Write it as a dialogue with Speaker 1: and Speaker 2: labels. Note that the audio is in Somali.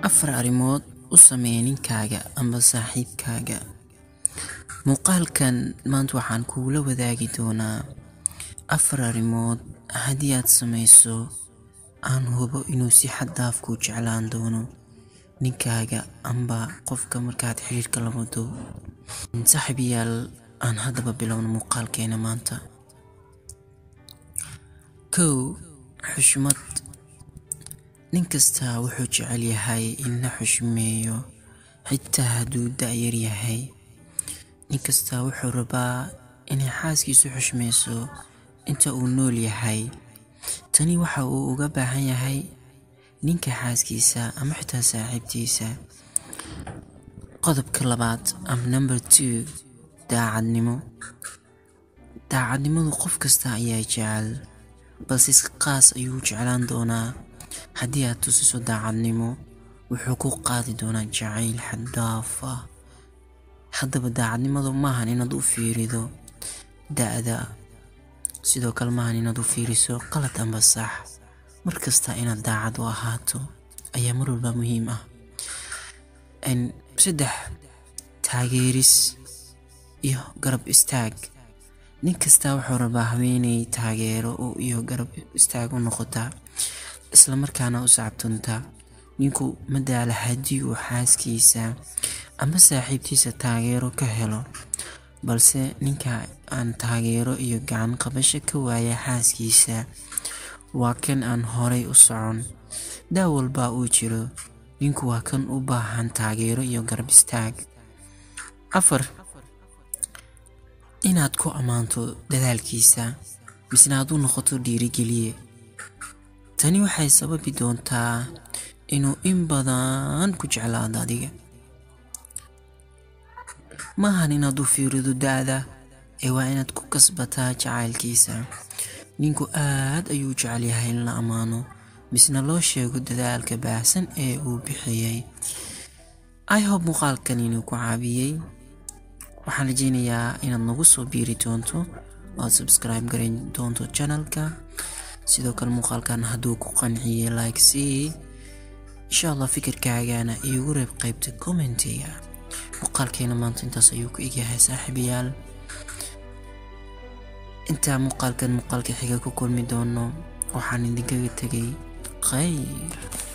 Speaker 1: afar arrimood u samee ninkaaga amba saaxiibkaaga muuqaalkan maanta waxaan kuula wadaagi doonaa afar arrimood haddii aad samayso aan hubo inuu si xad daaf kuu jeclaan doono ninkaaga amba qofka markaad xiriirka la wado saaxiibayaal aan haddaba bilowno muuqaalkeena maanta kow xushmad nin kastaa wuxuu jecel yahay in la xushmeeyo xitaa hadduu da-yar yahay nin kastaa wuxuu rabaa inay xaaskiisu xushmayso inta uu nool yahay tani waxa uu uga baahan yahay ninka xaaskiisa ama xitaa saaxiibtiisa qodobka labaad am number two daacadnimo daacadnimadu qof kasta ayaa jecel balse si qaas ayuu jeclaan doonaa haddii aad tusiso daacadnimo wuxuu ku qaadi doonaa jacayl xaddaaf ah haddaba daacadnimadu maahan inaad u fiirido da-da sidoo kale maahan inaad u fiiriso qalad amba sax mar kasta inaad daacad u ahaato ayaa mar walba muhiim ah saddex taageeris iyo garab istaag nin kastaa wuxuu rabaa haweeney taageero iyo garab istaag u noqota islamarkaana u sacabtunta ninku madaala haddii uu xaaskiisa ama saaxiibtiisa taageero ka helo balse ninka aan taageero iyo gacan qabasho ka waaya xaaskiisa waa kan aan horay u socon daa walbaa uu jiro ninku waa kan u baahan taageero iyo garab istaag afar inaad ku ammaanto dadaalkiisa misna aad u noqoto dhiirigeliye tani waxay sababi doontaa inuu in badan ku jeclaado adiga maahan inaad u fiirido da-da ee waa inaad ku kasbataa jacaylkiisa ninku aad ayuu jecel yahay in la ammaano misna loo sheego dadaalka baahsan ee uu bixiyey i hob muuqaalkan inuu ku caabiyey waxaan rajeynayaa inaad nagu soo biiri doonto oad subscribe garan doonto channelka sidoo kale muuqaalkan hadduu ku qanciyey like c insha allah fikirkaagana iigu reeb qaybta commentiga muuqaalkeena maanta intaas ayuu ku egyahay saaxiibayaal intaa muuqaalkan muuqaalka xiga ku kulmi doono waxaan idinkaga tegay khayr